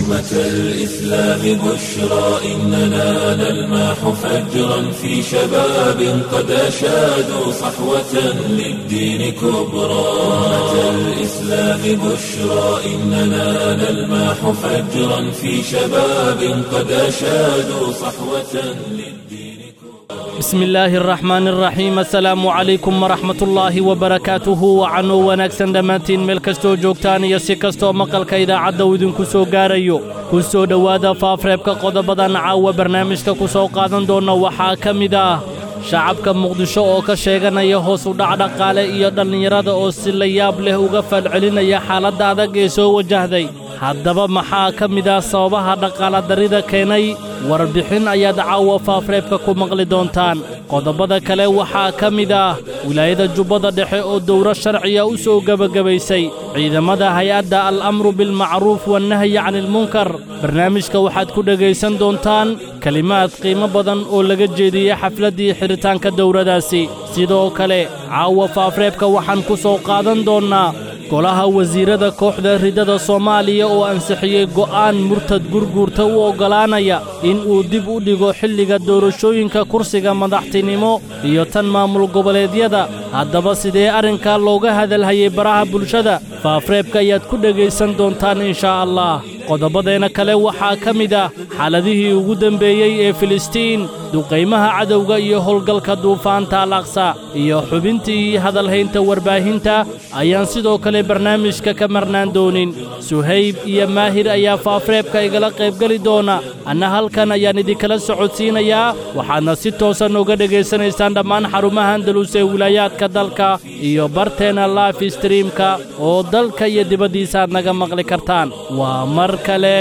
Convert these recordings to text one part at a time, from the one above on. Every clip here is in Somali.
أمة الإسلام بشرى إننا نلمح فجرا في شباب قد أشادوا صحوة للدين كبرى أمة الإسلام بشرى إننا نلمح فجرا في شباب قد أشادوا صحوة للدين bismi illaahi araxmaan araxiim assalaamu calaykum waraxmatullaahi wabarakaatuhu wacanuu wanaagsan dhammaantiin meel kastoo joogtaan iyo si kastoo maqalka idaacadda uu idinku soo gaarayo ku soo dhowaada faafreebka qodobadan caawa barnaamijka ku soo qaadan doonna waxaa ka mid ah shacabka muqdisho oo ka sheeganaya hoos u dhac dhaqaale iyo dhallinyarada oo si la yaab leh uga falcelinaya xaaladda adag ee soo wajahday haddaba maxaa ka mid ah sababaha dhaqaaladarrida keenay warbixin ayaad caawa faafreebka ku maqli doontaan qodobada kale waxaa ka mid ah wilaayada jubbada dhexe oo dowro sharciya u soo gebagabaysay ciidamada hay-adda al-amru bilmacruuf wannahyi canilmunkar barnaamijka waxaad ku dhegaysan doontaan kelimaad qiimo badan oo laga jeediyey xafladdii xidhitaanka dowradaasi sidoo kale caawa faafreebka waxaan ku soo qaadan doonnaa golaha wasiirada kooxda ridada soomaaliya oo ansixiyey go'aan murtad gurguurta u oggolaanaya in uu dib u dhigo xilliga doorashooyinka kursiga madaxtinimo iyo tan maamul goboleedyada haddaba sidee arrinkaa looga hadalhayay baraha bulshada faafreebka ayaad ku dhegaysan doontaan inshaa allah qodobadeenna kale waxaa ka mid ah xaaladihii ugu dembeeyey ee filistiin duqaymaha cadowga iyo howlgalka duufaanta al aqsa iyo xubintii hadalhaynta warbaahinta ayaan sidoo kale barnaamijka ka marnaan doonin suhayb iyo maahir ayaa faafreebka igala qaybgeli doona anna halkan ayaan idinkala socodsiinayaa waxaadna si toosan uga dhegaysanaysaan dhammaan xarumaha andalus ee wilaayaadka dalka iyo barteenna laif streamka oo dalka iyo dibaddiisa aad naga maqli kartaan waa mar kale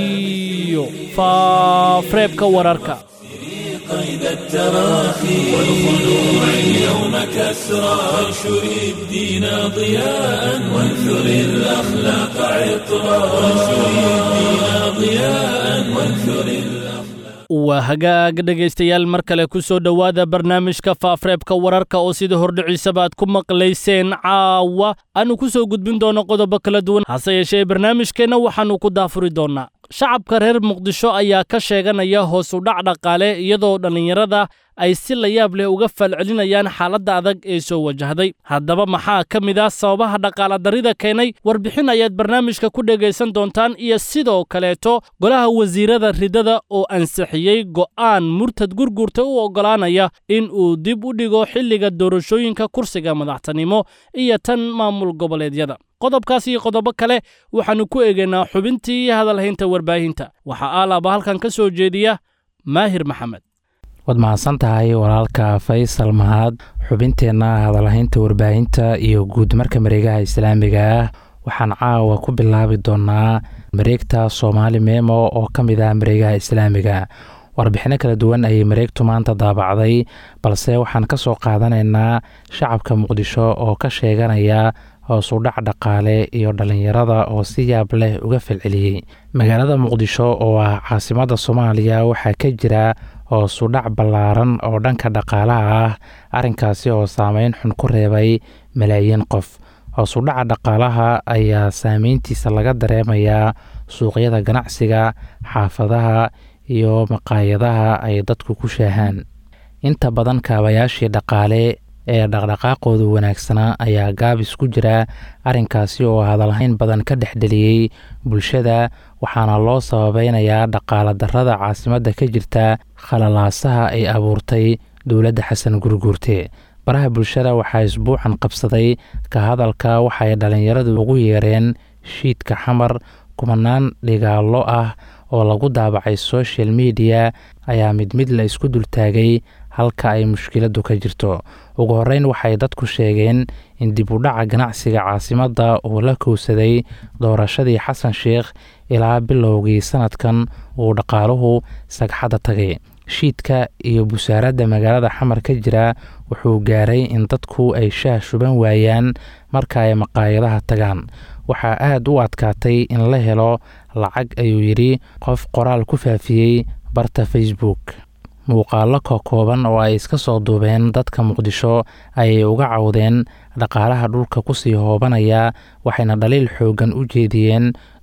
iyo faafreebka wararka قيد التراخي والخلوع اليوم كسرى وانشر الدين ضياء وانثر الأخلاق عطرا وانشر الدين ضياء وانثر الأخلاق waa hagaag dhegaystayaal mar kale ku soo dhowaada barnaamijka faafreebka wararka oo sida hordhiciisaba aad ku maqlayseen caawa aanu ku soo gudbin doonno qodobo kala duwan hase yeeshee barnaamijkeenna waxaannu ku daafuri doonnaa shacabka reer muqdisho ayaa ka sheeganaya hoos u dhac dhaqaale iyadoo dhallinyarada ay si la yaab leh uga falcelinayaan xaaladda adag ee soo wajahday haddaba maxaa ka mid ah sababaha dhaqaaladarrida keenay warbixin ayaad barnaamijka ku dhegaysan doontaan iyo sidoo kaleeto golaha wasiirada ridada oo ansixiyey go'aan murtad gurgurta u oggolaanaya in uu dib u dhigo xilliga doorashooyinka kursiga madaxtinimo iyo tan maamul goboleedyada qodobkaas iyo qodobo kale waxaannu ku eegaynaa xubintii hadalhaynta warbaahinta waxaa aalaaba halkan ka soo jeediya maahir maxamed waad mahadsan tahay walaalka faysal mahad xubinteenna hadalhaynta warbaahinta iyo guudmarka mareegaha islaamiga ah waxaan caawa ku bilaabi doonaa mareegta soomaali memo oo ka mid ah mareegaha islaamiga warbixino kala duwan ayay mareegtu maanta daabacday balse waxaan ka soo qaadanaynaa shacabka muqdisho oo ka sheeganaya hoos u dhac dhaqaale iyo dhallinyarada oo si yaab leh uga falceliyey magaalada muqdisho oo ah caasimadda soomaaliya waxaa ka jira hoos u dhac ballaaran oo dhanka dhaqaalaha ah arrinkaasi oo saameyn xun ku reebay malaayiin qof hoos u dhaca dhaqaalaha ayaa saameyntiisa laga dareemayaa suuqyada ganacsiga xaafadaha iyo maqaayadaha ay dadku ku shaahaan inta badan kaabayaashii dhaqaale ee dhaqdhaqaaqooda wanaagsanaa ayaa gaabis ku jira arrinkaasi oo hadalhayn badan ka dhexdheliyey bulshada waxaana loo sababeynayaa dhaqaala darrada caasimadda ka jirta khalalaasaha ay abuurtay dowladda xasan gurguurte baraha bulshada waxaa isbuucan qabsaday ka hadalka waxay dhallinyaradu ugu yeereen shiidka xamar kumanaan dhigaallo ah oo lagu daabacay social mediya ayaa mid mid la isku dultaagay halka ay mushkiladdu ka jirto ugu horreyn waxay dadku sheegeen in dib u dhaca ganacsiga caasimadda uu la kowsaday doorashadii xasan sheikh ilaa bilowgii sanadkan uu dhaqaaluhu sagxadda tagay shiidka iyo busaaradda magaalada xamar ka jira wuxuu gaaray in dadku ay shaah shuban waayaan marka ay maqaayadaha tagaan waxaa aad u adkaatay in la helo lacag ayuu yidhi qof qoraal ku faafiyey barta facebook muuqaallo kokooban oo ay iska soo duubeen dadka muqdisho ayay uga cawdeen dhaqaalaha dhulka kusii hoobanaya waxayna dhaliil xooggan u jeediyeen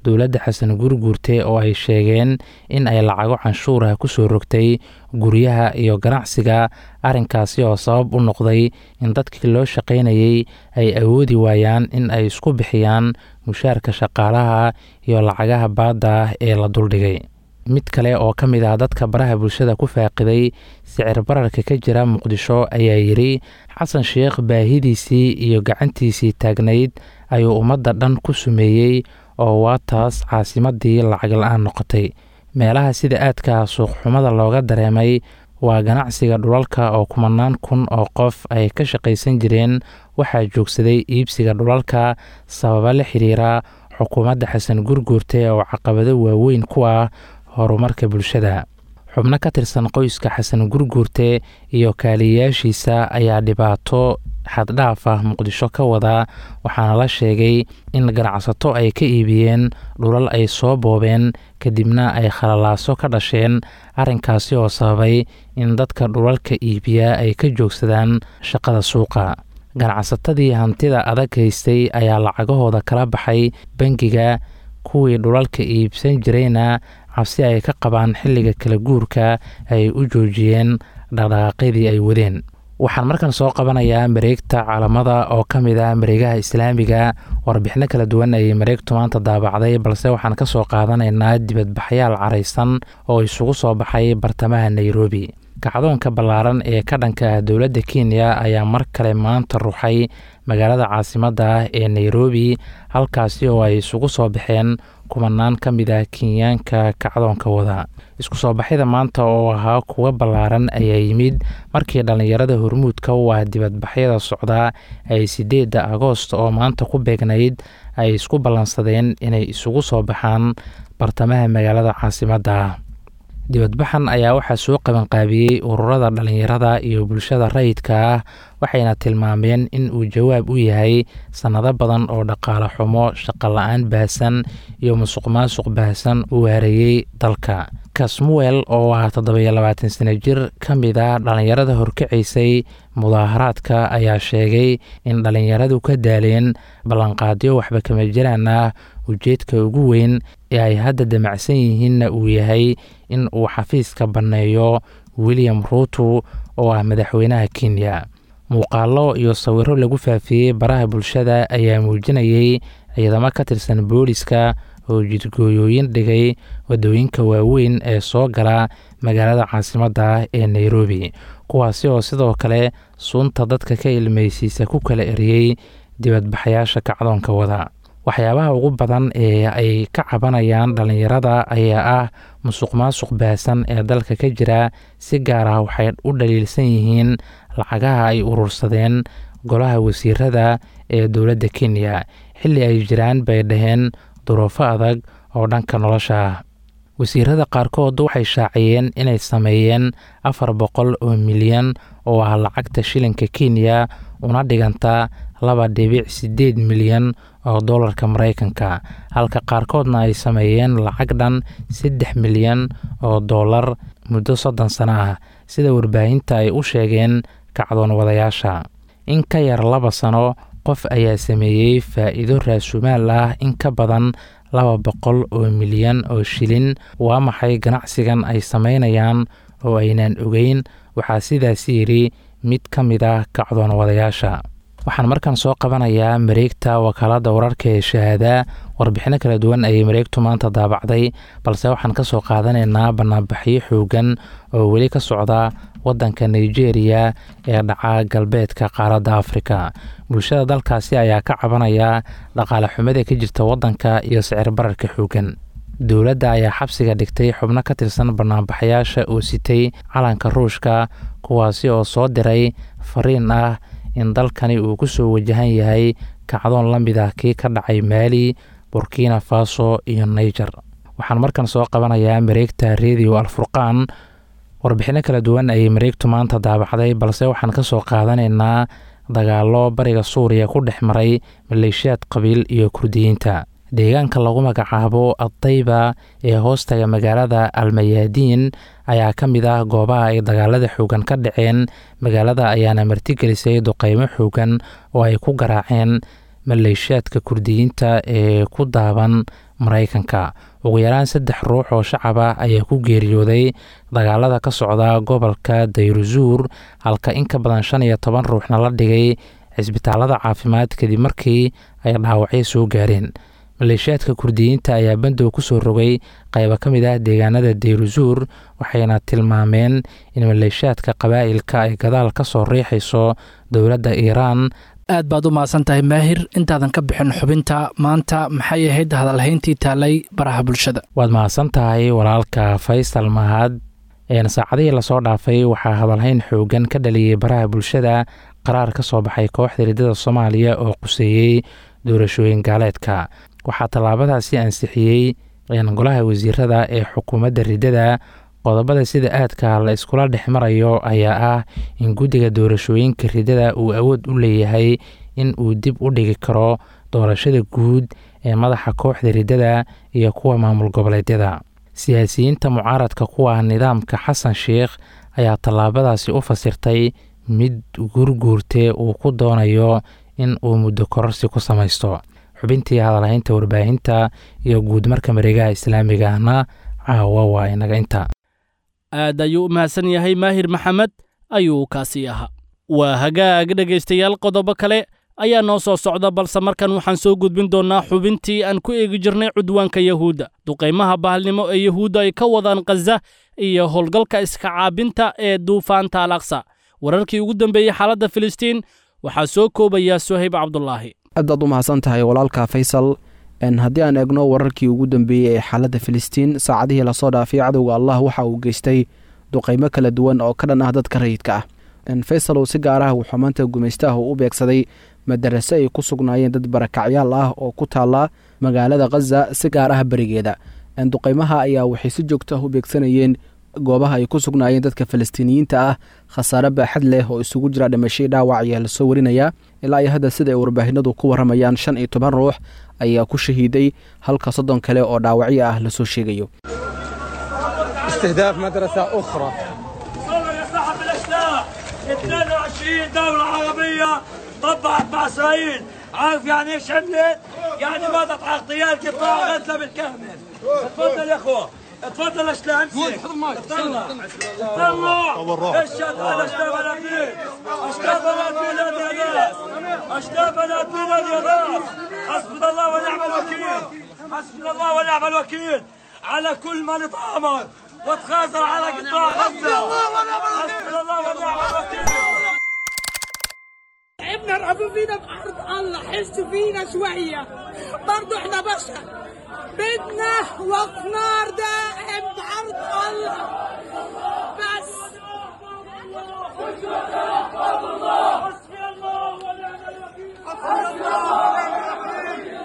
dowladda xasan gurguurte oo ay sheegeen in ay lacago canshuurah ku soo rogtay guryaha iyo ganacsiga arrinkaasi oo sabab u noqday in dadkii loo shaqaynayey ay awoodi waayaan in ay isku bixiyaan mushaarka shaqaalaha iyo lacagaha baadda ah ee la duldhigay mid kale oo ka mid ah dadka baraha bulshada ku faaqiday sicir bararka ka jira muqdisho ayaa yidhi xasan sheekh baahidiisii iyo gacantiisii taagnayd ayuu ummadda dhan ku sumeeyey oo waa taas caasimadii lacag la-aan noqotay meelaha sida aadka suuqxumada looga dareemay waa ganacsiga dhulalka oo kumanaan kun oo qof ay ka shaqaysan jireen waxaa joogsaday iibsiga dhulalka sababa la xiriira xukuumadda xasan gurguurte oo caqabado waaweyn ku ah horumarka bulshada xubno ka tirsan qoyska xasan gurguurte iyo kaaliyayaashiisa ayaa dhibaato xaddhaaf ah muqdisho ka wada waxaana la sheegay in ganacsato ay ka iibiyeen dhulal ay soo boobeen kadibna ay khalalaaso ka dhasheen arrinkaasi oo sababay in dadka dhulalka iibiya ay ka joogsadaan shaqada suuqa ganacsatadii hantida adag haystay ayaa lacagahooda kala baxay bangiga kuwii dhulalka iibsan jirayna cabsi ay ka qabaan xilliga kala guurka ay u joojiyeen dhaqdhaqaaqyadii ay wadeen waxaan markan soo qabanayaa mareegta caalamada oo ka mid ah mareegaha islaamiga warbixino kala duwan ayay mareegtu maanta daabacday balse waxaan ka soo qaadanaynaa dibadbaxyaal caraysan oo isugu soo baxay bartamaha nairobi kacdoonka ballaaran ee ka dhanka ah dowladda kenya ayaa mar kale maanta ruxay magaalada caasimadda ah ee nairobi halkaasi oo ay isugu soo baxeen kumanaan ka mid ah kenyaanka kacdoonka wada isku soo baxyada maanta oo ahaa kuwa ballaaran ayaa yimid markii dhallinyarada hormuudka u ah dibadbaxyada socdaa ay sideedda agoost oo maanta ku beegnayd ay isku ballansadeen inay isugu soo baxaan bartamaha magaalada caasimadda ah dibadbaxan ayaa waxaa soo qabanqaabiyey ururada dhallinyarada iyo bulshada rayidka ah waxayna tilmaameen in uu jawaab u yahay sannado badan oo dhaqaale xumo shaqola-aan baahsan iyo musuq maasuq baahsan uu hareeyey dalka kasmuel oo ah toddobiyo labaatan sano jir ka mid a dhallinyarada horkacaysay mudaaharaadka ayaa sheegay in dhallinyaradu ka daaleen ballanqaadyo waxba kama jiraan ah ujeedka ugu weyn ee ay hadda damacsan yihiinna uu yahay in uu xafiiska banneeyo william ruuto oo ah madaxweynaha kenya muuqaallo iyo sawiro lagu faafiyey baraha bulshada ayaa muujinayay ciidamo ka tirsan booliska oo jidgooyooyin dhigay waddooyinka waaweyn ee soo gala magaalada caasimadda ah ee nairobi kuwaasi oo sidoo kale suunta dadka ka ilmaysiisa ku kala eriyey dibadbaxayaasha kacdoonka wada waxyaabaha ugu badan ee ay ka cabanayaan dhallinyarada ayaa ah musuq maasuq baahsan ee dalka ka jira si gaar ah waxay u dhaliilsan yihiin lacagaha ay urursadeen golaha wasiirada ee dowladda kenya xilli ay jiraan bay dhaheen duruufo adag oo dhanka nolosha ah wasiirada qaarkood waxay shaaciyeen inay sameeyeen afar boqol oo milyan oo ah lacagta shilinka kenya una dhiganta laba dhibic siddeed milyan oo dollarka maraykanka halka qaarkoodna ay sameeyeen lacag dhan saddex milyan oo dollar muddo soddon sano ah sida warbaahinta ay u sheegeen kacdoon wadayaasha in ka yar laba sano qof ayaa sameeyey faa'iido raasumaal ah in ka badan laba boqol oo milyan oo shilin waa maxay ganacsigan ay samaynayaan oo aynaan ogeyn waxaa sidaas yidhi mid ka mid ah kacdoon wadayaasha waxaan markan soo qabanayaa mareegta wakaaladda wararka ee shahaada warbixino kala duwan ayay mareegtu maanta daabacday balse waxaan ka soo qaadanaynaa banaanbaxyo xoogan oo weli ka socda waddanka nigeria ee dhaca galbeedka qaaradda afrika bulshada dalkaasi ayaa ka cabanaya dhaqaale xumada ka jirta waddanka iyo sicir bararka xoogan dowladda ayaa xabsiga dhigtay xubno ka tirsan banaanbaxayaasha oo sitay calanka ruushka kuwaasi oo soo diray fariin ah in dalkani uu ku soo wajahan yahay kacdoon la mid ah kii ka dhacay maali burkina faso iyo niger waxaan markan soo qabanayaa mareegta redio alfurqaan warbixino kala duwan ayay mareegtu maanta daabacday balse waxaan ka soo qaadanaynaa dagaallo bariga suuriya ku dhex maray maleeshiyaad qabiil iyo kurdiyiinta deegaanka lagu magacaabo addayba ee hoostaga magaalada almayaadiin ayaa ka mid ah goobaha ay dagaalada xoogan ka dhaceen magaalada ayaana martigelisay duqeymo xoogan oo ay ku garaaceen maleeshiyaadka kurdiyiinta ee ku daaban maraykanka ugu yaraan saddex ruux oo shacab ah ayaa ku geeriyooday dagaalada ka socda gobolka dayruzuur halka in ka badan shan iyo toban ruuxna la dhigay cisbitaalada caafimaad kadib markii ay dhaawacyo soo gaareen maleeshiyaadka kurdiyiinta ayaa bandow ku soo rogay qaybo ka mid ah deegaanada dayruzuur waxayna tilmaameen in maleeshiyaadka qabaa'ilka ay gadaal ka soo riixayso dowladda iiraan aad baad u mahadsan tahay maahir intaadan ka bixin xubinta maanta maxay ahayd hadalhayntii taalay baraha bulshada waad mahadsan tahay walaalka faysal mahad saacadihii lasoo dhaafay waxaa hadalhayn xoogan ka dhaliyey baraha bulshada qaraar ka soo baxay kooxda riddada soomaaliya oo quseeyey doorashooyin gaaleedka waxaa tallaabadaasi ansixiyey golaha wasiirada ee xukuumadda riddada qodobada sida aadka la iskula dhex marayo ayaa ah in guddiga doorashooyinka riddada uu awood u leeyahay in uu dib u dhigi karo doorashada guud ee madaxa kooxda riddada iyo kuwa maamul goboleedyada siyaasiyiinta mucaaradka kuwa nidaamka xasan sheikh ayaa tallaabadaasi u fasirtay mid gurguurte uu ku doonayo in uu muddo kororsi ku samaysto xubintii hadalhaynta warbaahinta iyo guudmarka mareegaha islaamiga ahna caawa waa inaga inta aad ayuu u mahadsan yahay maahir maxamed ayuu kaasii ahaa waa hagaag dhegaystayaal qodobo kale ayaa noo soo socda balse markan waxaan soo gudbin doonnaa xubintii aan ku eegi jirnay cudwaanka yahuudda duqaymaha bahalnimo ee yahuudda ay ka wadaan khaza iyo howlgalka iska caabinta ee duufaanta al aqsa wararkii ugu dambeeyey xaaladda filistiin waxaa soo koobaya sohayb cabdulaahi aadaad u mahadsan tahay walaalka faysal haddii aan eegno wararkii ugu dambeeyey ee xaaladda filistiin saacadihii lasoo dhaafay cadowga allah waxa uu geystay duqaymo kala duwan oo ka dhan ah dadka rayidka ah faysal uu si gaar ah wuxuu maanta gumaystaah u beegsaday madarase ay ku sugnaayeen dad barakacyaal ah oo ku taala magaalada khaza si gaar ah berigeeda duqaymaha ayaa waxay si joogto ah u beegsanayeen goobaha ay ku sugnaayeen dadka falastiiniyiinta ah khasaare baaxad leh oo isugu jira dhimashay dhaawac ayaa lasoo warinayaa ilaa iyo hadda sida ay warbaahinadu ku waramayaan shan iyo toban ruux ayaa ku shahiiday halka soddon kale oo dhaawacyo ah lasoo sheegayo استهداف مدرسة أخرى 22 دولة عربية طبعت مع إسرائيل عارف يعني ايش عملت؟ يعني مضت على اغتيال قطاع غزة بالكامل تفضل يا اخوة تفضل اشتغل امسك طلع طلع اشتغل اشتغل ابني اشتغل ابني يا ناس اشتغل ابني يا ناس حسبنا الله ونعم الوكيل حسبنا الله ونعم الوكيل على كل من اتآمر وتخاذل على قطاع غزة حسبنا الله ونعم الوكيل تعبنا ارعبوا فينا بأرض الله حسوا فينا شوية برضو احنا بشر بدنا وقف نار دائم بأرض الله بس حسبي الله ونعم الوكيل حسبي الله ونعم الوكيل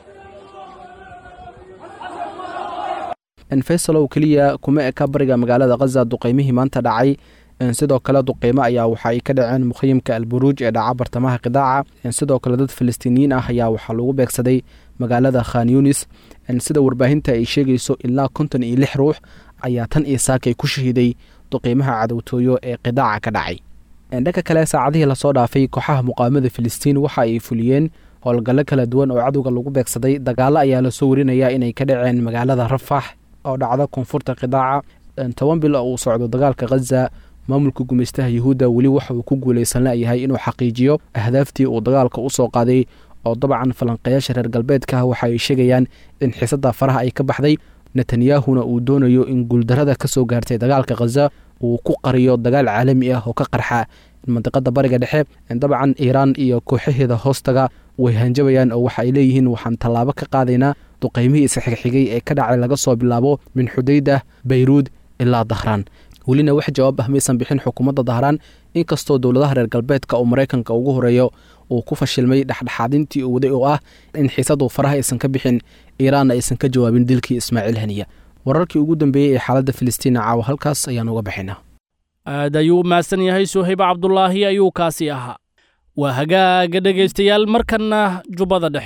faysalow keliya kuma eka bariga magaalada khaza duqaymihii maanta dhacay sidoo kale duqeymo ayaa waxa ay ka dhaceen mukhayimka alburuuj ee dhaca bartamaha qidaaca sidoo kale dad falastiiniyiin ah ayaa waxaa lagu beegsaday magaalada khan yunis sida warbaahinta ay sheegayso ilaa konton iyo lix ruux ayaa tan iyo saakay ku shahiiday duqeymaha cadowtooyo ee qidaaca ka dhacay dhanka kale saacadihii lasoo dhaafay kooxaha muqaamada filistiin waxa ay fuliyeen howlgallo kala duwan oo cadowga lagu beegsaday dagaalo ayaa lasoo warinayaa inay ka dhaceen magaalada rafax oo dhacda koonfurta qidaaca toban bil oo uu socdo dagaalka khaza maamulka gumaystaha yuhuudda weli waxa uu ku guulaysan layahay inuu xaqiijiyo ahdaaftii uu dagaalka u soo qaaday oo dabcan falanqeyaasha reer galbeedka waxa ay sheegayaan in xiisada faraha ay ka baxday netanyahuna uu doonayo in guuldarada ka soo gaartay dagaalka khaza uu ku qariyo dagaal caalami ah oo ka qarxa mandiqada bariga dhexe dabcan iiraan iyo kooxaheeda hoostaga way hanjabayaan oo waxa ay leeyihiin waxaan tallaabo ka qaadaynaa duqaymihii isxigxigay ee ka dhacay laga soo bilaabo min xudayda bayruud ilaa dahraan welina wax jawaab ah maysan bixin xukuumadda dahraan inkastoo dowladaha reer galbeedka oo maraykanka ugu horeeyo uu ku fashilmay dhexdhexaadintii uu waday oo ah in xiisadu faraha aysan ka bixin iiraanna aysan ka jawaabin dilkii ismaaciil haniya wararkii ugu dambeeyey ee xaaladda filistiina caawa halkaas ayaan uga bixinaa aad ayuu u mahadsan yahay suhayb cabdulaahi ayuu kaasi ahaa waa hagaaga dhegaystayaal markanna jubbada dhexe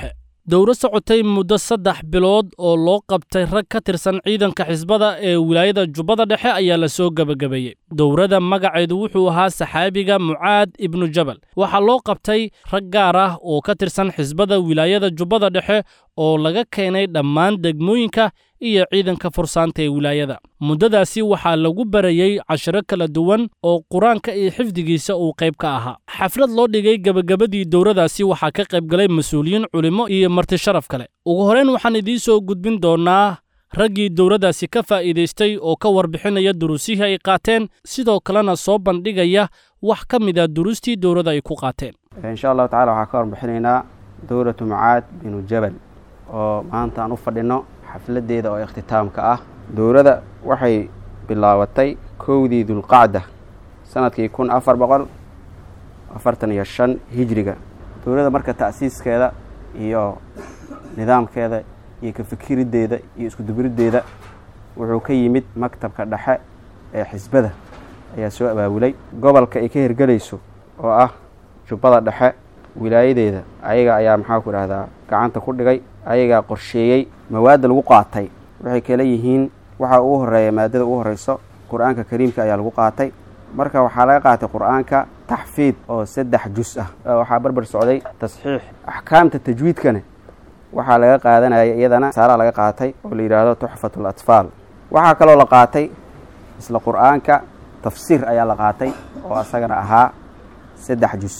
dowro socotay muddo saddex bilood oo loo qabtay rag ka tirsan ciidanka xisbada ee wilaayada jubbada dhexe ayaa la soo gebagabeeyey dowrada magaceedu wuxuu ahaa saxaabiga mucaad ibnu jabal waxaa loo qabtay rag gaar ah oo ka tirsan xisbada wilaayada jubbada dhexe oo laga keenay dhammaan degmooyinka iyo ciidanka fursaanta ee wilaayada muddadaasi waxaa lagu barayey cashiro kala duwan oo qur-aanka iyo xifdigiisa uu qayb ka ahaa xaflad loo dhigay gebagabadii dowradaasi waxaa ka qayb galay mas-uuliyiin culimo iyo marti sharaf kale ugu horrayn waxaan idiin soo gudbin doonnaa raggii dowladdaasi ka faa'iidaystay oo ka warbixinaya duruusihii ay qaateen sidoo kalena soo bandhigaya wax ka mid a duruustii dowladda ay ku qaateen insha allahu tacala waxaan ka warbixinaynaa dowlatu mucaad binu jabal oo maanta aan u fadhino xafladeeda oo ikhtitaamka ah dowladda waxay bilaabatay kowdii dulqacda sanadkii kun afar boqol afartan iyo shan hijriga dowladda marka ta'siiskeeda iyo nidaamkeeda iyo ka fikirideeda iyo iskudubiriddeeda wuxuu ka yimid maktabka dhexe ee xisbada ayaa soo abaabulay gobolka ay ka hirgelayso oo ah jubbada dhexe wilaayadeeda ayaga ayaa maxaa ku idhahdaa gacanta ku dhigay ayagaa qorsheeyey mawaadda lagu qaatay waxay kala yihiin waxaa ugu horeeya maadada ugu horeyso qur-aanka kariimka ayaa lagu qaatay marka waxaa laga qaatay qur-aanka taxfiid oo saddex jus ah waxaa barbar socday tasxiix axkaamta tajwiidkana waxaa laga qaadanaya iyadana saalaa laga qaatay oo la yidhaahdo tuxfatu latfaal waxaa kaloo la qaatay isla qur-aanka tafsiir ayaa la qaatay oo asagana ahaa saddex jus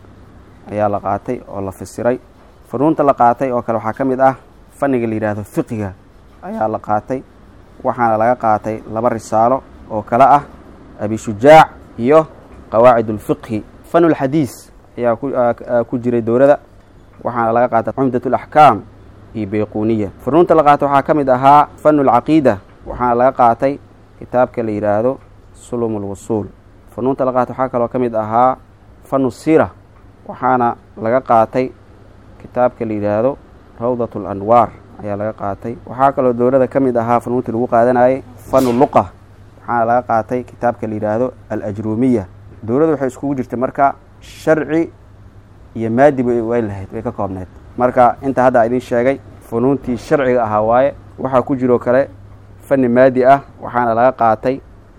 ayaa la qaatay oo la fasiray funuunta la qaatay oo kale waxaa ka mid ah fanniga la yidhaahdo fiqiga ayaa la qaatay waxaana laga qaatay laba risaalo oo kale ah abishujaac iyo qawaacid ulfiqhi fanulxadiis ayaa ku jiray dowladda waxaana laga qaatay cumdat alaxkaam iyo bayquuniya funuunta la qaatay waxaa ka mid ahaa fanulcaqiida waxaana laga qaatay kitaabka la yidhaahdo sulum ulwusuul funuunta la qaatay waxaa kaloo ka mid ahaa fanu sira waxaana laga qaatay kitaabka la yidhaahdo rawdat alanwaar ayaa laga qaatay waxaa kaloo dowladda ka mid ahaa funuuntii lagu qaadanayay fanu luqa waxaana laga qaatay kitaabka la yidhaahdo alajruumiya dowladda waxay iskugu jirtay marka sharci iyo maadi way lahayd way ka koobneyd marka inta hadda idiin sheegay funuuntii sharciga ahaa waaye waxaa ku jiroo kale fani maadi ah waxaana laga qaatay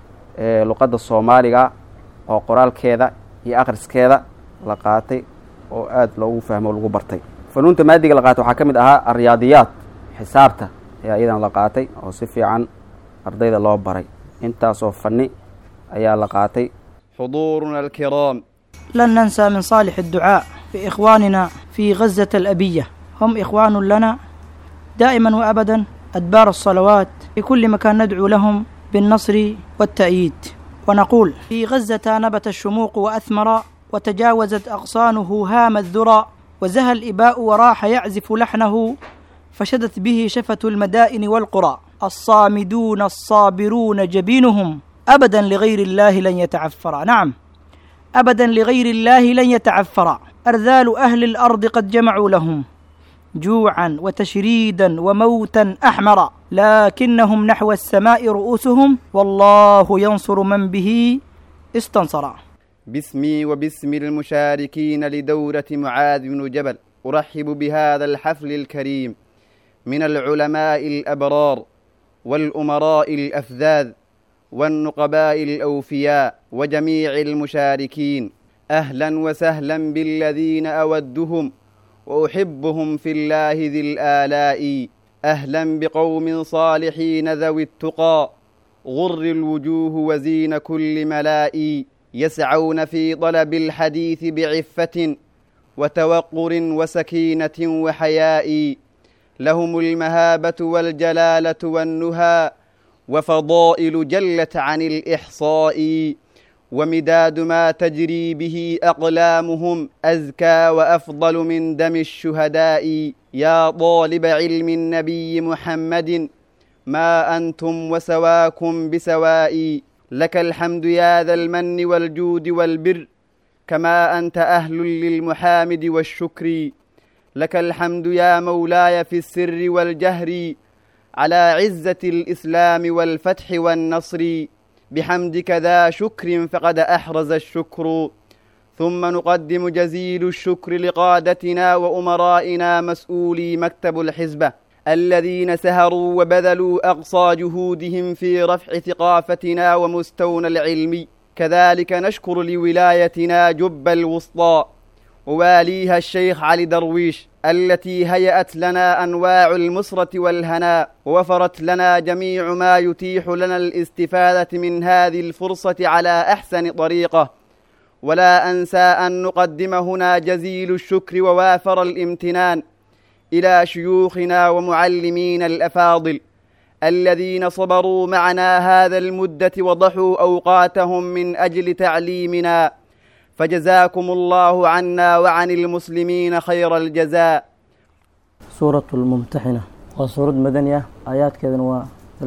luqadda soomaaliga oo qoraalkeeda iyo akhriskeeda la qaatay oo aada loogu fahmo o lagu bartay funuunta maadiga la qaatay waxaa ka mid ahaa alriyaadiyaat xisaabta ayaa iyadana la qaatay oo si fiican ardayda loo baray intaasoo fanni ayaa la qaatay حضورنا الكرام لن ننسى من صالح الدعاء بإخواننا في غزة الأبية هم إخوان لنا دائما وأبدا أدبار الصلوات في كل مكان ندعو لهم بالنصر والتأييد ونقول في غزة نبت الشموق وأثمر وتجاوزت أغصانه هام الذرى وزهى الإباء وراح يعزف لحنه فشدت به شفة المدائن والقرى الصامدون الصابرون جبينهم أبدا لغير الله لن يتعفر نعم أبدا لغير الله لن يتعفر أرذال أهل الأرض قد جمعوا لهم جوعا وتشريدا وموتا أحمر لكنهم نحو السماء رؤوسهم والله ينصر من به استنصر باسمي وباسم المشاركين لدورة معاذ بن جبل أرحب بهذا الحفل الكريم من العلماء الأبرار والأمراء الأفذاذ والنقباء الأوفياء وجميع المشاركين أهلا وسهلا بالذين أودهم وأحبهم في الله ذي الآلاء أهلا بقوم صالحين ذوي التقى غر الوجوه وزين كل ملاء يسعون في طلب الحديث بعفة وتوقر وسكينة وحياء لهم المهابة والجلالة والنهى وفضائل جلت عن الإحصاء ومداد ما تجري به أقلامهم أزكى وأفضل من دم الشهداء يا طالب علم النبي محمد ما أنتم وسواكم بسواء لك الحمد يا ذا المن والجود والبر كما أنت أهل للمحامد والشكر لك الحمد يا مولاي في السر والجهر على عزة الإسلام والفتح والنصر بحمدك ذا شكر فقد أحرز الشكر ثم نقدم جزيل الشكر لقادتنا وأمرائنا مسؤولي مكتب الحزبة الذين سهروا وبذلوا أقصى جهودهم في رفع ثقافتنا ومستونا العلمي كذلك نشكر لولايتنا جب الوسطى وواليها الشيخ علي درويش التي هيأت لنا أنواع المسرة والهناء ووفرت لنا جميع ما يتيح لنا الاستفادة من هذه الفرصة على أحسن طريقة ولا أنسى أن نقدم هنا جزيل الشكر ووافر الامتنان إلى شيوخنا ومعلمينا الأفاضل الذين صبروا معنا هذا المدة وضحوا أوقاتهم من أجل تعليمنا فجزاكم الله عنا وعن المسلمين خير الجزاء سورة الممتحنة وسورة مدنية آيات كذا و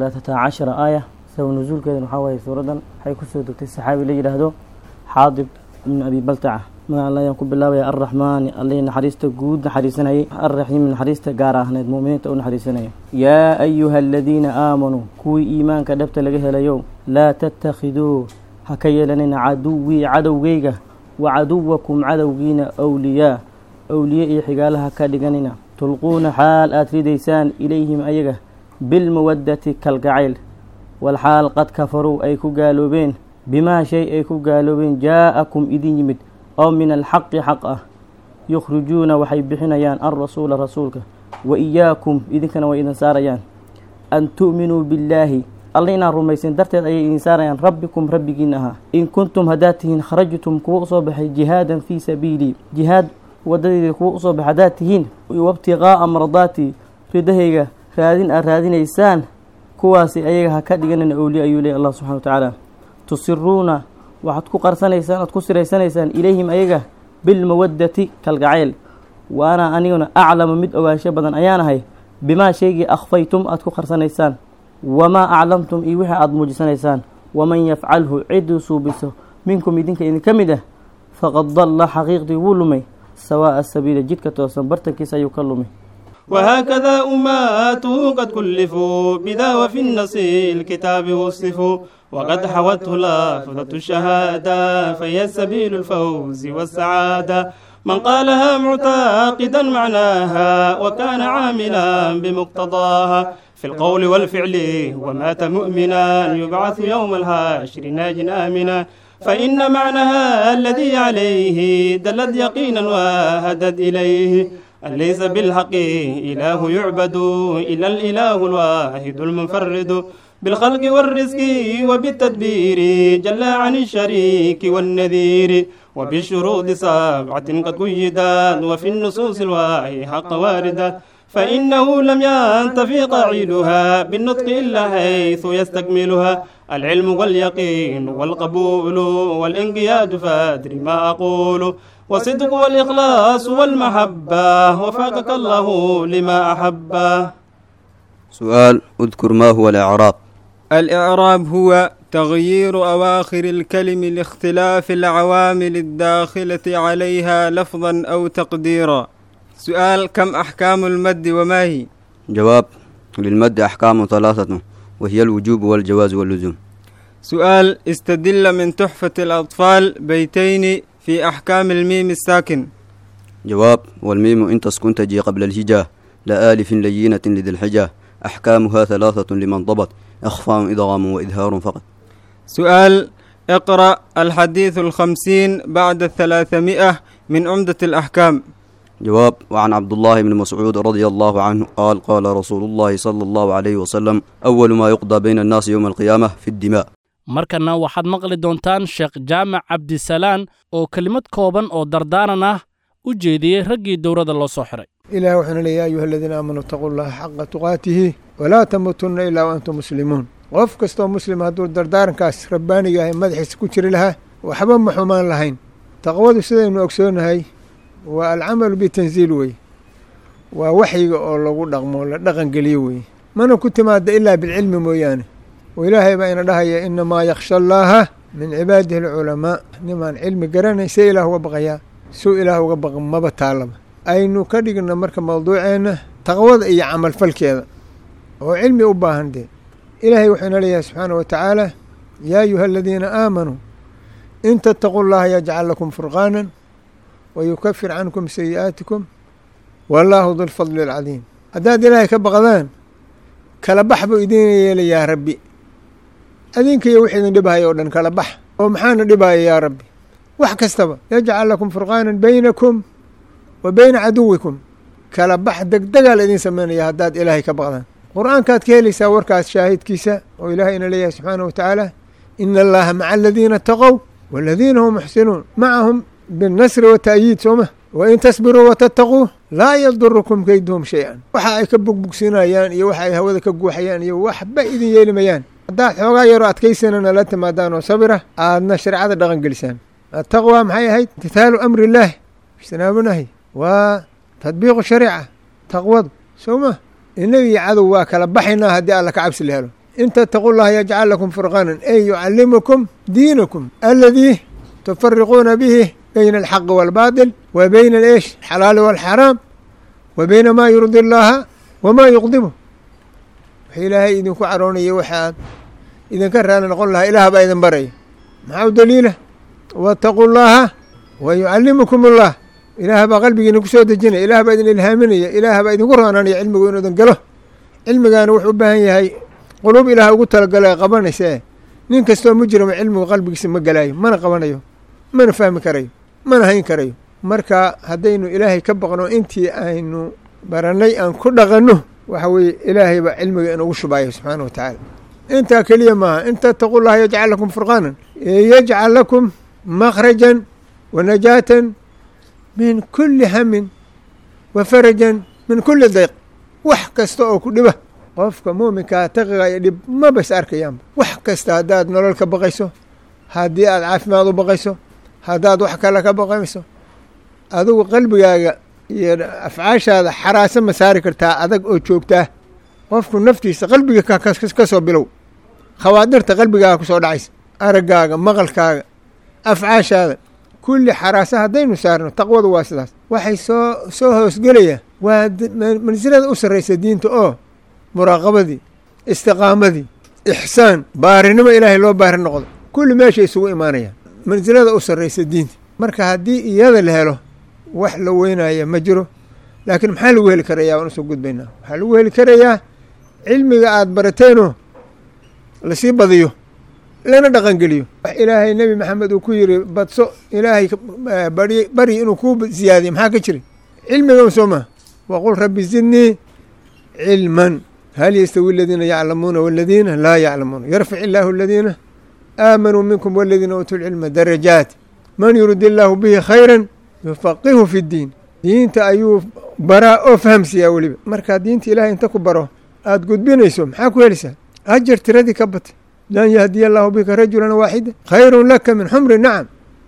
13 آية سو نزول كذا محاوية سورة حي كسر دكتور السحابي اللي يرهدو حاضب من أبي بلتعة ما الله ينكب بالله يا الرحمن اللي نحريسته جود نحريسنا الرحيم نحريسته قارة هند مؤمنين تقول نحريسنا يا أيها الذين آمنوا كوي إيمان كدبت لقيه اليوم لا تتخذوا حكي لنا عدوي عدو جيجة وعدوكم عدوجينا أولياء أولياء حقالها كادقاننا تلقون حال آتريديسان إليهم أيجا بالمودة كالقعيل والحال قد كفروا أي قالوا بين بما شيء أي قالوا بين جاءكم إذن يمد أو من الحق حقه يخرجون وحيبحنا يان الرسول رسولك وإياكم إذن كان وإذن ساريان أن تؤمنوا بالله alla inaan rumaysan darteed ayay idin saarayaan rabbikum rabbigiin ahaa in kuntum haddaad tihiin kharajtum kuwa usoo baxay jihaadan fii sabiilii jihaad waddadeeda kuwa usoo baxay haddaad tihiin wabtiqaa'a mardaati ridahayga raadin aad raadinaysaan kuwaasi ayaga ha ka dhiganan owliya ayuu leey allah subxana wa tacaala tusiruuna waxaad ku qarsanaysaan oad ku siraysanaysaan ilayhim ayaga bilmawaddati kalgacayl wa ana aniguna aclamu mid ogaansho badan ayaan ahay bimaa shaygii akhfaytum aad ku qarsanaysaan wamaa aclamtum iyo wixii aada muujisanaysaan waman yafcalhu cidduu suubiso minkum idinka idinka mid ah faqad dalla xaqiiqdii wuu lumay sawaa'a sabiila jidhka toosan bartankiisa ayuu ka lumay وهكذا أمات قد كلفوا بذا وفي النص الكتاب وصفوا وقد حوته لافظة الشهادة فهي سبيل الفوز والسعادة من قالها معتقدا معناها وكان عاملا بمقتضاها في القول والفعل ومات مؤمنا يبعث يوم الحاشر ناج آمنا فإن معناها الذي عليه دلت يقينا وهدت إليه أن ليس بالحق إله يعبد إلا الإله الواحد المنفرد بالخلق والرزق وبالتدبير جل عن الشريك والنذير وبالشروط سبعة قد قيدت وفي النصوص الواحي حق واردة فإنه لم ينتفي قاعدها بالنطق إلا حيث يستكملها العلم واليقين والقبول والانقياد فادر ما أقول والصدق والإخلاص والمحبة وفقك الله لما أحبه سؤال اذكر ما هو الإعراب الإعراب هو تغيير أواخر الكلم لاختلاف العوامل الداخلة عليها لفظا أو تقديرا سؤال كم أحكام المد وما هي؟ جواب للمد أحكام ثلاثة وهي الوجوب والجواز واللزوم سؤال استدل من تحفة الأطفال بيتين في أحكام الميم الساكن جواب والميم إن تسكن تجي قبل الهجاء لا آلف لينة لذي الحجة أحكامها ثلاثة لمن ضبط إخفاء إضغام وإظهار فقط سؤال اقرأ الحديث الخمسين بعد الثلاثمائة من عمدة الأحكام جواب وعن عبد الله بن مسعود رضي الله عنه قال قال رسول الله صلى الله عليه وسلم أول ما يقضى بين الناس يوم القيامة في الدماء markana waxaad maqli doontaan sheekh jaamac cabdisalaan oo kelimad kooban oo dardaaran ah u jeediyey raggii dowladda loo soo xiray ilaah wuxuuna leeya ayuha aladiina aamanuu itaquu llaha xaqa tuqaatihi walaa tamuutunna ilaa wa antum muslimuun qof kastoo muslim hadduu dardaarankaas rabbaaniga ahay madaxiisa ku jiri lahaa waxba ma xumaan lahayn taqwadu sidaynu ogsoonahay waa alcamalu bitanziil wey waa waxyiga oo lagu dhaqmo la dhaqan geliyo wey mana ku timaada ilaa bilcilmi mooyaane oo ilaahay baa ina dhahaya inamaa yakhsha allaaha min cibaadihi alculamaa nimaan cilmi garanay see ilaah uga baqayaa suu ilaah uga baqa maba taalaba aynu ka dhigna marka mawduuceenna taqwada iyo camalfalkeeda oo cilmi u baahan dee ilaahay wuxuu ina leeyahay subxaana wa tacaala yaa ayuha aladiina aamanuu in tattaquu llaha yajcal lakum furqaanan wa yukafir cankum sayi'aatikum wallaahu dulfadli alcadiim haddaad ilaahay ka baqdaan kala bax buu idin yeelayaa rabbi adinkiyo wix idin dhibhaya oo dhan kala bax oo maxaana dhibaya yaa rabbi wax kastaba yajcal lakum furqaanan baynakum wa bayna caduwikum kala bax degdegaa la idin samaynaya haddaad ilaahay ka baqdaan qur-aankaad ka helaysaa warkaas shaahidkiisa oo ilaahayna leeyahay subxaanahu wa tacaala ina allaha maca aladiina taqow waladiina hum muxsinuun macahum binnasri wata'yiid sooma wain tasbiruu watattaquu laa yadurukum keyduhum shay-an waxa ay ka bugbugsinayaan iyo waxa ay hawada ka guuxayaan iyo waxba idin yeelimayaan haddaad xoogaa yaroo adkaysanana la timaadaan oo sabira aadna shareecada dhaqan gelisaan attaqwa maxay ahayd imtithaalu amri illaahi ijtinaabu nahyi waa tadbiiqu shariica taqwadu soo ma innaga iyo cadow waa kala baxaynaa haddii alla ka cabsi la helo in tattaquu llaha yajcal lakum furqaanan ey yucallimukum diinakum aladii tufariquuna bihi bayna alxaqi waalbaatil wa bayna aesh alxalaali waalxaraam wa bayna maa yurdi allaaha wamaa yuqdibu wax ilaahay idinku caroonaya waxaad idinka raali noqon lahaa ilaah baa idin baraya maxaa u daliila waataquu llaaha wa yucallimukum allah ilaah baa qalbigiina ku soo dejinaya ilaah baa idin ilhaaminaya ilaah baa idinku roonanaya cilmigu inuu idin galo cilmigaana wuxuu u baahan yahay quluub ilaah ugu talagala qabanaysa nin kastoo mujrima cilmigu qalbigiisa ma galaayo mana qabanayo mana fahmi karayo mana hayn karayo marka haddaynu ilaahay ka baqno intii aynu barannay aan ku dhaqanno waxa weeye ilaahay baa cilmiga inugu shubaaya subxaana wa tacaala intaa keliya maaha in tattaquu llaha yajcal lakum furqaanan yajcal lakum makhrajan wa najaatan min kuli hamin wa farajan min kuli dayq wax kasta oo ku dhiba qofka muuminkaa taqiga iyo dhib maba is arkayaanba wax kasta haddaad nolol ka baqayso haddii aad caafimaad u baqayso haddaad wax kale ka baqayso adigu qalbigaaga iyo afcaashaada xaraasa ma saari kartaa adag oo joogtaa qofku naftiisa qalbiga ka soo bilow khawaadirta qalbigaaga ku soo dhacaysa araggaaga maqalkaaga afcaashaada kulli xaraasa haddaynu saarno taqwadu waa sidaas waxay soo soo hoosgelayaan waa mansilada u sarraysa diinta oo muraaqabadii istiqaamadii ixsaan baarinimo ilaahay loo baari noqdo kulli meeshay isugu imaanayaan mansilada u sarraysa diinta marka haddii iyada la helo wax la weynaya ma jiro laakiin maxaa lagu heli karayaa waan usoo gudbaynaa waxaa lagu heli karayaa cilmiga aada barateenoo lasii badiyo lana dhaqangeliyo wax ilaahay nebi maxamed uu ku yiri badso ilaahay bari bari inuu kuu ziyaadiyo maxaa ka jira cilmigan soo maa waqul rabbi zidnii cilman hal yastawi aladiina yaclamuuna waladiina laa yaclamuuna yarfic illaahu aladiina aamanuu minkum waladiina uutuu lcilma darajaat man yurid illaahu bihi khayran yufaqihu fi ddiin diinta ayuu baraa oo fahamsiiyaa weliba markaa diinta ilahay inta ku baro aada gudbinayso maxaa ku helaysaa ajar tiradii ka batay lan yahdiya allaahu bika rajulan waaxida khayrun laka min xumri nacam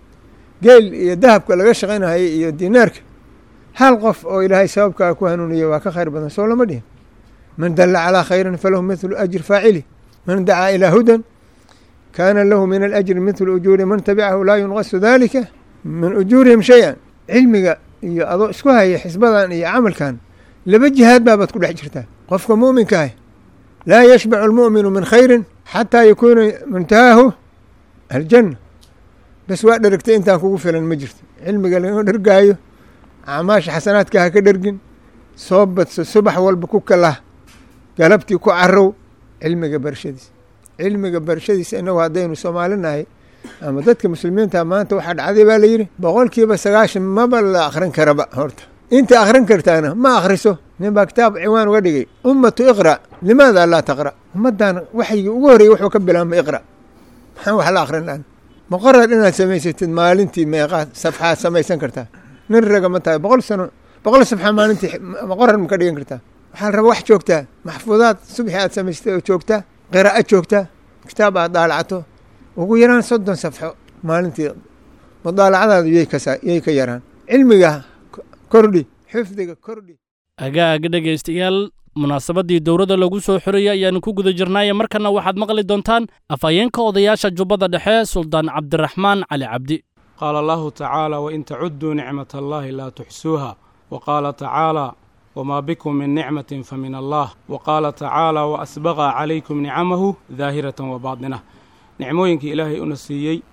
geel iyo dahabka laga shaqaynahaya iyo dinaarka hal qof oo ilaahay sababkaa ku hanuuniya waa ka khayr badan soo lama dhihin man dalla calaa khayrin falahu mithlu ajri faacili man dacaa ilaa hudan kaana lahu min alajri mithlu ujuuri man tabicahu laa yunqasu dalika min ujuurihim shay-an cilmiga iyo adoo isku haya xisbadan iyo camalkan laba jihaad baabaad ku dhex jirtaa qofka mu'minkaah laa yashbacu almu'minu min khayrin xataa yakuuna muntahaahu aljanna bas waa dheragtay intaan kugu filan ma jirto cilmiga lagama dhergaayo acmaasha xasanaadka ha ka dhergin soo badso subax walba ku kalah galabtii ku carow cilmiga barashadiisa cilmiga barashadiisa inagu haddaynu soomaalinahay ama dadka muslimiinta maanta waxaa dhacday baa layidhi boqolkiiba sagaashan maba la akrin karaba horta inta akrin kartaana ma akhriso nin baa kitaab ciwaan uga dhigay ummatu iqra limaada laa taqra ummaddan waxyigii ugu horreeyey wuxuu ka bilaabma iqra maxaan wax la akrin lahan muqarar inaad samaysatid maalintii meeqaad safxaad samaysan kartaa nin raga ma tahay boqol sano boqol safxa maalintii muqarar ma ka dhigan kartaa waxaa la rabaa wax joogtaa maxfuudaad subxi aad samaystay oo joogtaa qiraa'o joogtaa kitaab aad daalacato ugu yaraan soddon safxo maalintii mudaalacadaadu yay ka yay ka yaraan cilmiga kordhi xifdiga kordhi agaag dhegaystayaal munaasabaddii dowladda lagu soo xorayay ayaanu ku guda jirnaaye markana waxaad maqli doontaan afhayeenka odayaasha jubbada dhexe suldaan cabdiraxmaan cali cabdi qaala allahu tacaala wain tacudduu nicmat allaahi laa tuxsuuha wa qaala tacaala wamaa bikum min nicmatin fa min allah wa qaala tacaala wa asbaqa calaykum nicamahu daahiratan wa baatinah nicmooyinkii ilaahay una siiyey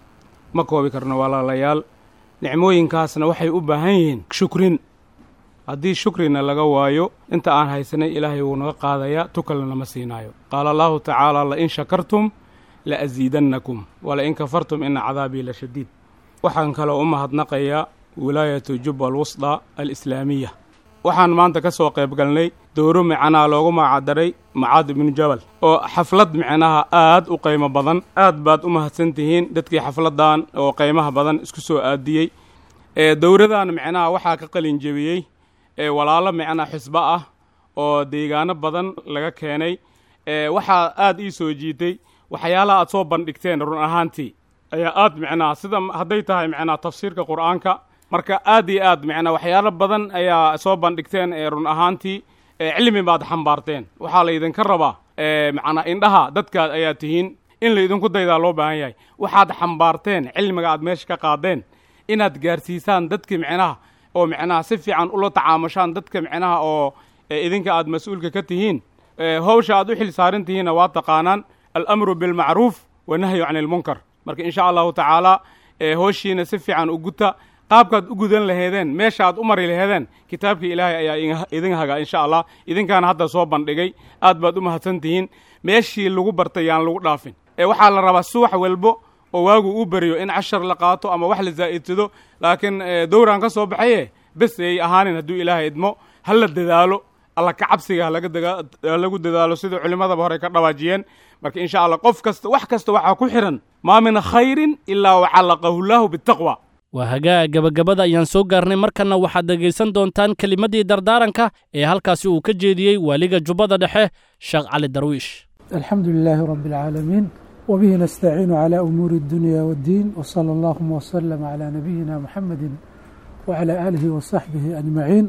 ma koobi karno walaalayaal nicmooyinkaasna waxay u baahan yihiin shukrin haddii shukrina laga waayo inta aan haysanay ilaahay wuu naga qaadayaa tukalna nama siinaayo qaala allahu tacaala lain shakartum la asiidannakum walain kafartum ina cadaabii la shadiid waxaan kaloo u mahadnaqayaa wilaayatu jubba alwusda alislaamiya waxaan maanta ka soo qayb galnay dowro micnaha loogu magacdaray macaad ibnu jabal oo xaflad micnaha aad u qiimo badan aad baad u mahadsan tihiin dadkii xafladdan oo qiimaha badan isku soo aadiyey ee dowradan micnaha waxaa ka qalin jebiyey ee walaalo micnaha xisbo ah oo deegaano badan laga keenay ee waxaa aad ii soo jiitay waxyaalaha aad soo bandhigteen run ahaantii ayaa aad micnaha sida hadday tahay micnaha tafsiirka qur'aanka marka aad iyo aad micnaa waxyaalo badan ayaa soo bandhigteen ee run ahaantii cilmi baad xambaarteen waxaa laydinka rabaa macnaa indhaha dadkaad ayaa tihiin in laydinku daydaa loo baahan yahay waxaad xambaarteen cilmiga aad meesha ka qaadeen inaad gaarsiisaan dadki micnaha oo micnaha si fiican ula tacaamushaan dadka micnaha oo idinka aad mas-uulka ka tihiin hawsha aad u xil saaran tihiinna waa taqaanaan alamru bilmacruuf wanahyu can ilmunkar marka insha allahu tacaala howshiina si fiican u guta qaabkaad u gudan laheedeen meesha aad u mari laheedeen kitaabkii ilaahay ayaa idin hagaa insha allah idinkaana hadda soo bandhigay aad baad u mahadsan tihiin meeshii lagu bartay yaan lagu dhaafin ee waxaa la rabaa subax walbo oo waagu u beriyo in cashar la qaato ama wax la zaa'idsado laakiin dowraan ka soo baxaye bes ay ahaanin hadduu ilaahay idmo ha la dadaalo alla ka cabsiga halagu dadaalo sida culimmadaba horey ka dhawaajiyeen marka insha allah qof kasta wax kasta waxaa ku xihan maa min khayrin ilaa wacallaqahu llaahu bitaqwa waa hagaa gebagabada ayaan soo gaarnay markanna waxaad dhegaysan doontaan kelimaddii dardaaranka ee halkaasi uu ka jeediyey waaliga jubbada dhexe sheekh cali darwiish alxamdu lilaahi rabbi alcaalamiin wbihi nastaciinu clى umuuri اdunya wاddiin wslى اllahuma wslm clى nabiyina muxamedi wclى aalihi wasaxbihi ajmaciin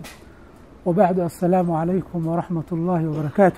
wbacdu asalaamu calaykum wraxmat اllahi wbarakaatu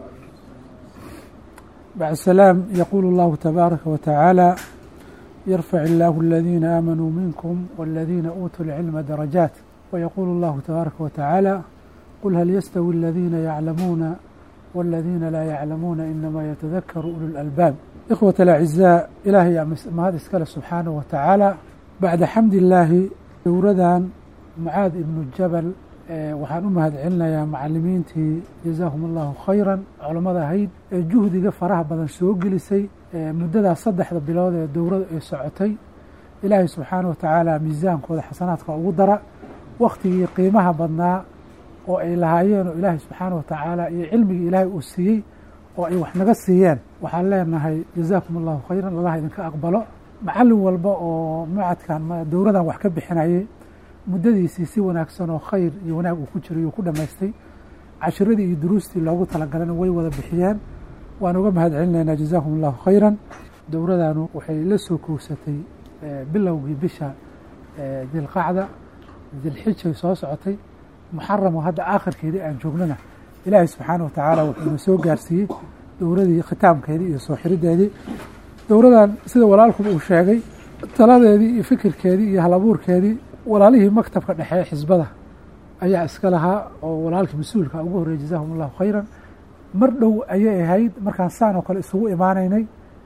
bacd salaam yaquulu اllahu tabaaraka watacaala yarfac illaahu aladiina aamanuu minkum waladiina uutuu lcilma darajaat wayaquulu allahu tabaaraka watacaala qul hal yastawi aladiina yaclamuuna waladiina laa yaclamuuna inama yatadakaru ulu lalbaab ikhwat alacizaa ilaahay mahad iskale subxaanahu wa tacaala bacda xamdi illaahi dowradan mucaad ibnu jabal waxaan u mahad celinayaa macalimiintii jazaahum allahu khayran culammada ahayd ee juhdiga faraha badan soo gelisay muddadaas saddexda bilood ee dowrada ay socotay ilaahay subxaanahu wa tacaala miisaankooda xasanaadka ugu dara wakhtigii qiimaha badnaa oo ay lahaayeen oo ilaahay subxaanahu wa tacaala iyo cilmigii ilaahay uu siiyey oo ay wax naga siiyeen waxaan leenahay jazaakum allahu khayran allah idinka aqbalo macallin walba oo macadkan dowradan wax ka bixinayay muddadiisii si wanaagsan oo khayr iyo wanaag uu ku jiray uu ku dhammaystay cashiradii iyo duruustii loogu talagalana way wada bixiyeen waan uga mahad celinaynaa jazaakum allahu khayran dowradanu waxay la soo kowsatay bilowgii bisha dilqacda dilxijay soo socotay muxaramo hadda aakhirkeedii aan joognana ilaahay subxaana wa tacaala wuxuuna soo gaarsiiyey dowradii khitaamkeedii iyo soo xirideedii dowradan sida walaalkuba uu sheegay taladeedii iyo fikirkeedii iyo halabuurkeedii walaalihii maktabka dhexe xisbada ayaa iska lahaa oo walaalkii mas-uulka ugu horreeyey jazahum allahu khayran mar dhow ayay ahayd markaan saan oo kale isugu imaanaynay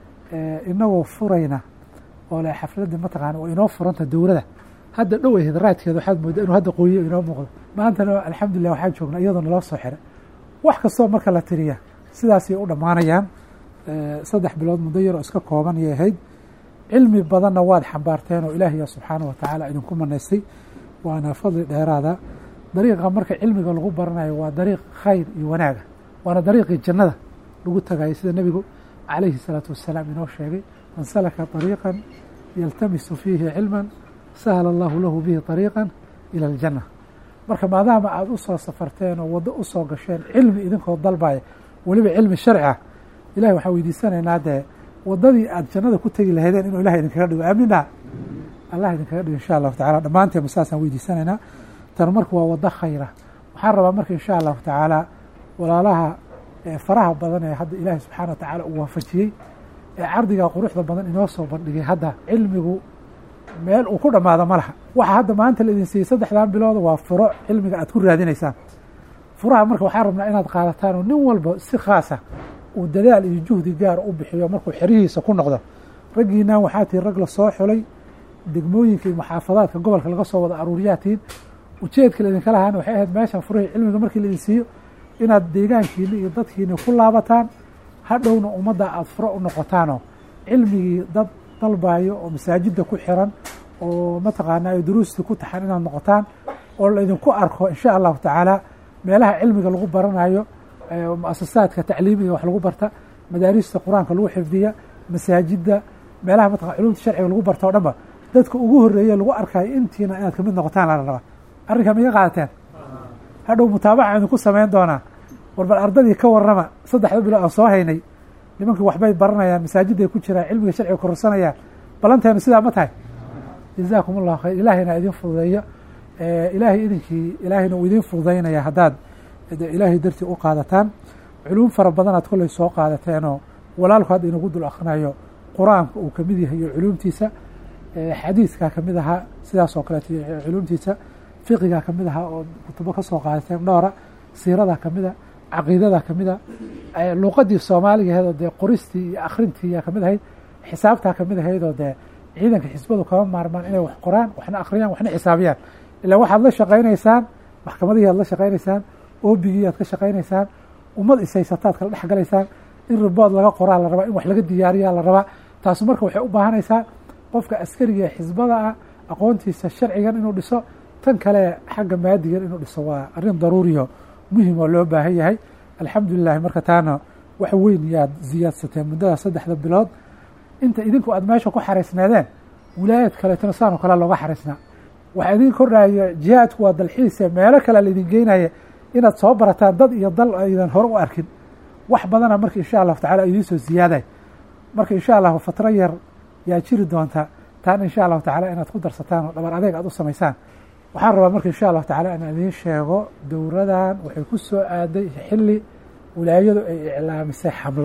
inagoo furayna oo le xafladda mataqaana waa inoo furanta dowrada hadda dhow ahayd raadkeeda waxaad moodaa inuu hadda qoyiyo inoo muuqdo maantana alxamdulilah waxaan joognaa iyadoo naloo soo xiray wax kastoo marka la tiriya sidaasay u dhammaanayaan saddex bilood muddo yaroo iska kooban ayay ahayd cilmi badanna waad xambaarteen oo ilaahiya subxaana wa tacaala idinku manaystay waana fadli dheeraada dariiqa marka cilmiga lagu baranayo waa dariiq khayr iyo wanaaga waana dariiqii jannada lagu tagayo sida nebigu calayhi salaatu wasalaam inoo sheegay man salaka طariiqan yaltamisu fiihi cilman sahla allahu lahu bihi طariiqan ila aljanna marka maadaama aada u soo safarteen oo waddo u soo gasheen cilmi idinkoo dalbaya weliba cilmi sharci ah ilahi waxaan weydiisanaynaa dee waddadii aad jannada ku tegi lahaydeen inuu ilahay idinkaga dhigo aamina allah idinkaga dhigo insha allahu tacala dhammaanteen saasaan weydiisanaynaa tan marka waa waddo khayra waxaan rabaa marka insha allahu tacaala walaalaha faraha badan ee hadda ilaahay subxaana wa tacaala uu waafajiyey ee cardigaa quruxda badan inoo soo bandhigay hadda cilmigu meel uu ku dhammaado ma laha waxa hadda maanta la idin siiyey saddexdan bilooda waa furo cilmiga aad ku raadinaysaan furaha marka waxaan rabnaa inaad qaadataan oo nin walba si khaasa uu dadaal iyo juhdi gaar u bixiyo markuu xerihiisa ku noqdo raggiinaan waxaa tihi rag la soo xulay degmooyinka iyo muxaafadaadka gobolka laga soo wada aruuriyaatiin ujeedka laydinka lahaana waxay ahayd meeshan furihii cilmiga markii laidin siiyo inaad deegaankiini iyo dadkiini ku laabataan hadhowna ummadda aada furo u noqotaanoo cilmigii dad dalbayo oo masaajidda ku xiran oo mataqaanaa ay duruustii ku taxan inaad noqotaan oo laydinku arko insha allahu tacaala meelaha cilmiga lagu baranayo mu-asasaadka tacliimiga wax lagu barta madaarista qur-aanka lagu xifdiya masaajidda meelaha mataqana culumta sharciga lagu barta o dhanba dadka ugu horreeye lagu arkayo intiina inaad kamid noqotaan la rabaa arrinkaa ma iga qaadateen hadhow mutaabaca idinku samayn doonaa warbal ardadii ka warrama saddexda bilo aan soo haynay nimankii waxbay baranayaan masaajidday ku jiraan cilmiga sharciga kororsanayaan ballanteenu sidaa ma tahay jazaakum allahu khayr ilaahayna idin fududeeyo ilaahay idinkii ilaahayna uu idin fududaynaya haddaad ilaahay dartii u qaadataan culuum fara badanaad kolley soo qaadateenoo walaalku hadda inagu dul akrinayo qur-aanka uu kamid yahay iyo culuumtiisa xadiiskaa kamid ahaa sidaas oo kaleeto culuumtiisa fiqigaa kamid ahaa oo kutubo ka soo qaadateen dhowra siiradaa kamida caqiidadaa kamida luuqadii soomaaliga ahayd oo dee qoristii iyo akrintii kamid ahayd xisaabtaa kamid ahayd oo dee ciidanka xisbadu kama maarmaan inay wax qoraan waxna akhriyaan waxna xisaabiyaan ilaa waxaad la shaqaynaysaan maxkamadihii aad la shaqaynaysaan oobigii aad ka shaqaynaysaan ummad ishaysataad kala dhex galaysaan in ribood laga qoraa la rabaa in wax laga diyaariyaa la rabaa taasu marka waxay u baahanaysaa qofka askariga ee xisbada ah aqoontiisa sharcigan inuu dhiso tan kale xagga maadigan inuu dhiso waa arrin daruuriyo muhim oo loo baahan yahay alxamdulilahi marka taana wax weyn yaad ziyaadsateen muddada saddexda bilood inta idinku aad meesha ku xaraysneedeen wilaayad kaleetona saan oo kale looga xaraysnaa waxaa idin kordhaya jihaadku waa dalxiise meelo kale laydin geynaya inaad soo barataan dad iyo dal aydan hore u arkin wax badana marka insha allahu tacala idiin soo ziyaaday marka insha allahu fatro yar yaa jiri doonta taana insha allahu tacala inaad ku darsataan oo dhabar adeeg aad u samaysaan waxaan rabaa marka insha allahu tacala inaan idiin sheego dowradan waxay ku soo aaday xilli wilaayadu ay iclaamisay xamlo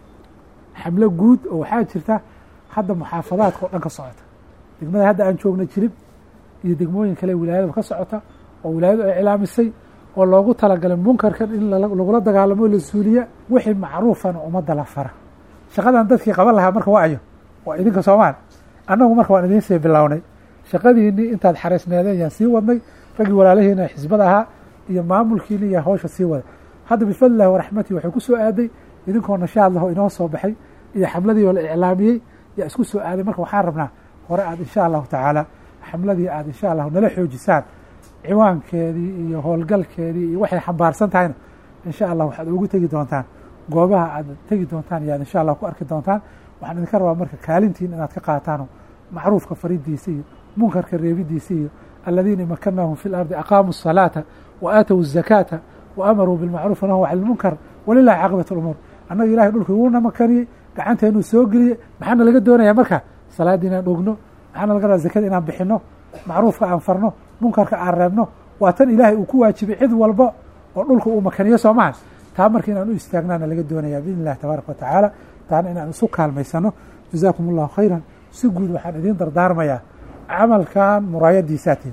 xamlo guud oo waxaa jirta hadda muxaafadaadka oo dhan ka socota degmada hadda aan joogna jirib iyo degmooyin kale wilaayadaba ka socota oo wilaayadu ay iclaamisay oo loogu talagalay munkarkan in lagula dagaalamo la suuliya wixii macruufana ummadda la fara shaqadan dadkii qaban lahaa marka waa ayo waa idinka soomaal annagu marka waan idiin sii bilownay shaqadiinii intaad xaraysneedeen yaan sii wadnay raggii walaalahiina xisbada ahaa iyo maamulkiini yaa hawsha sii waday hadda bifadlillahi waraxmatihi waxay ku soo aaday idinkoo nashaad laho inoo soo baxay iyo xamladii oo la iclaamiyey yaa isku soo aaday marka waxaan rabnaa hore aad insha allahu tacaala xamladii aad insha allahu nala xoojisaan ciwaankeedii iyo howlgalkeedii iyo waxay xambaarsan tahayna insha allah waxaad ugu tegi doontaan goobaha aad tegi doontaan yaad insha allah ku arki doontaan waxaan idinka rabaa marka kaalintiin inaad ka qaataano macruufka faridiisa iyo munkarka reebidiisa iyo aladiina makanahum fi lardi aqaamuu الsalaata wa aatow الzakaata wa amaruu bilmacruuf wanahu can lmunkar walilahi caaqibat اlumuur annaga ilahay dhulka wuuna makaniyey gacanteenuu soo geliyey maxaana laga doonaya marka salaaddii inaan ogno maxaana laga rabaa zakada inaan bixino macruufka aan farno munkarka aan reebno waa tan ilaahay uu ku waajibay cid walba oo dhulka uu makaniyo soo maha taa marka inaan u istaagnaana laga doonaya biidn illahi tabaaraka watacaala taana inaan isu kaalmaysano jazaakum allahu khayran si guud waxaan idiin dardaarmayaa camalkan muraayadiisaatiin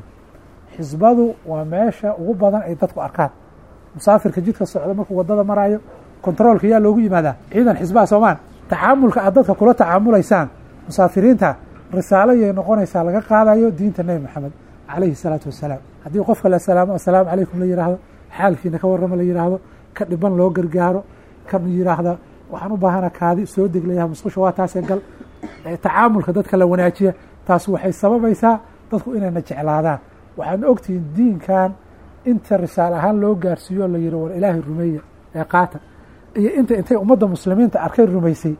xisbadu waa meesha ugu badan ay dadku arkaan musaafirka jidka socda markuu wadada maraayo kontaroolka yaa loogu yimaadaa ciidan xisbaha soomaan tacaamulka aad dadka kula tacaamulaysaan musaafiriinta risaalo yay noqonaysaa laga qaadayo diinta nebi maxamed calayhi salaatu wasalaam haddii qofka la salaamo assalaamu calaykum la yidhaahdo xaalkiina ka warramo la yidhaahdo ka dhiban loo gargaaro kan yidhaahda waxaan u baahana kaadi soo deglayaha musqusha waa taasee gal tacaamulka dadka la wanaajiya taas waxay sababaysaa dadku inayna jeclaadaan waxaadna ogtihiin diinkan inta risaal ahaan loo gaarsiiyo la yihi war ilaahay rumeeya ee qaata iyo inta intay ummadda muslimiinta arkay rumaysay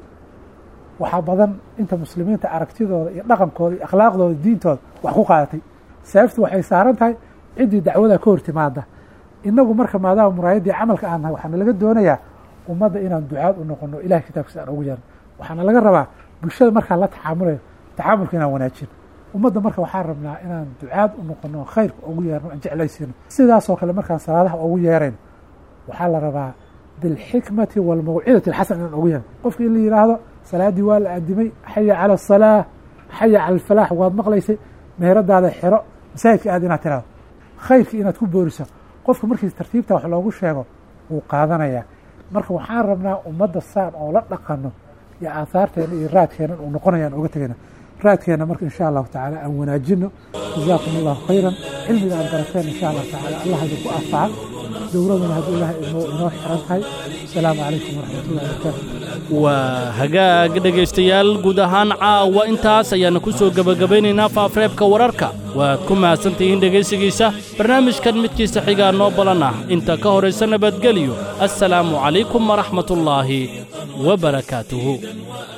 waxaa badan inta muslimiinta aragtidooda iyo dhaqankooda iyo akhlaaqdooda diintooda wax ku qaadatay sababtu waxay saaran tahay ciddii dacwada ka hortimaada inagu marka maadaama muraayaddii camalka aan nahay waxaana laga doonayaa ummadda inaan ducaad u noqono ilahay kitaabkiisa aan ugu yeerno waxaana laga rabaa bulshada markaan la tacaamulayo tacaamulka inaan wanaajino ummadda marka waxaan rabnaa inaan ducaad u noqono khayrka ugu yeerno aan jeclaysiino sidaasoo kale markaan salaadaha ugu yeerayno waxaa la rabaa bilxikmati walmawcidati alxasan inaan ugu yeerno qofka in la yidhaahdo salaaddii waa la aadimay xaya cala asalaa xaya cala alfalaax waad maqlaysay meheradaada xero masaajidka aad inaad tiraado khayrkii inaad ku booriso qofka markii tartiibta wax loogu sheego wuu qaadanayaa marka waxaan rabnaa ummadda saan oo la dhaqano iyo aahaarteena iyo raadkeenan uu noqonayaan oga tegayna raadkeena marka insha allahu tacaala aan wanaajino jazaakum allahu khayran cilmiga aad barateen insha allahu tacaala allah idinku anfaca dowladuna hadduu ilahay inoo inoo xiran tahay asalaamu calaykum waraxmatullahi wabarakaatu waa hagaag dhegaystayaal guud ahaan caawa intaas ayaana ku soo gebagabaynaynaa faafreebka wararka waad ku mahadsantihiin dhegaysigiisa barnaamijkan midkiisa xigaa noo balan ah inta ka horaysa nabadgelyo assalaamu calaykum waraxmatullaahi wabarakaatuhu